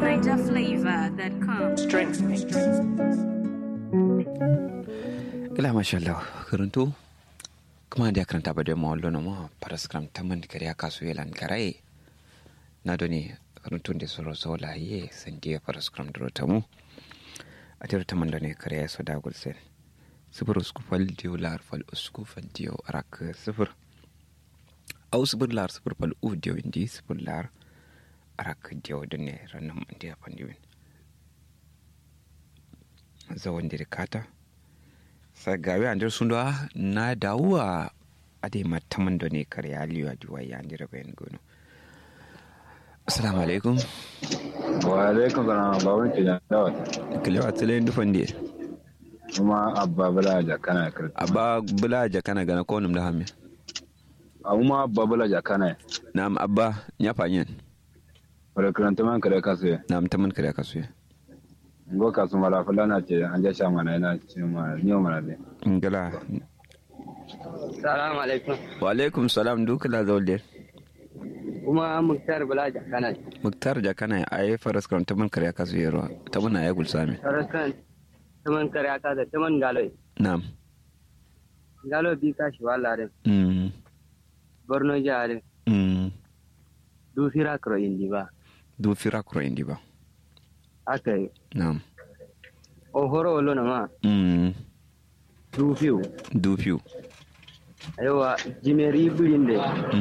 NigerFlavor.com. Strength me. Gila masha Allah karanto kuma da karanta ba da ma wallo na ma paraskram taman kare ya kasu yelan karaye na doni karanto da soro sola ye sandiya paraskram dro tamu a tare taman da ne kare ya so da gulsen sifir usku fal diyo lar fal usku fal diyo arak sifir au sifir lar sifir fal u diyo indi sifir lar arak diyo da ne ranar mandiya pandiwin zawon dirikata sagawe andir sundwa na dawuwa ade mataman da ne kare aliyu a duwa ya andira bayan gono assalamu alaikum wa alaikum salam babun ke jan dawa kilewa tile dufan de kuma abba bala ja kana kirti abba bula jakana gana ko num da hamme amma abba bala ja kana nam abba nya fanyen wala kiranta man kare kasu nam taman kare kasu ngo kasu mala fulana ce an ja sha mana yana ce ma ni mana de ngala Salamu alaikum. wa alaikum salam dukala zawle Kuma Muktar Bala Jakana. muktar jakana ay faras kan taman kare kasu yero taman ay gulsami Sarakan taman kare aka da taman galo. nam Galo bi ka shi wala da mm Borno jare. mm Du fira kro indi ba. du fira kuro indi ba Aka yi. nam O horo wolo na ma. mm Du fiu. du fiu Aiwa jimeri birinde.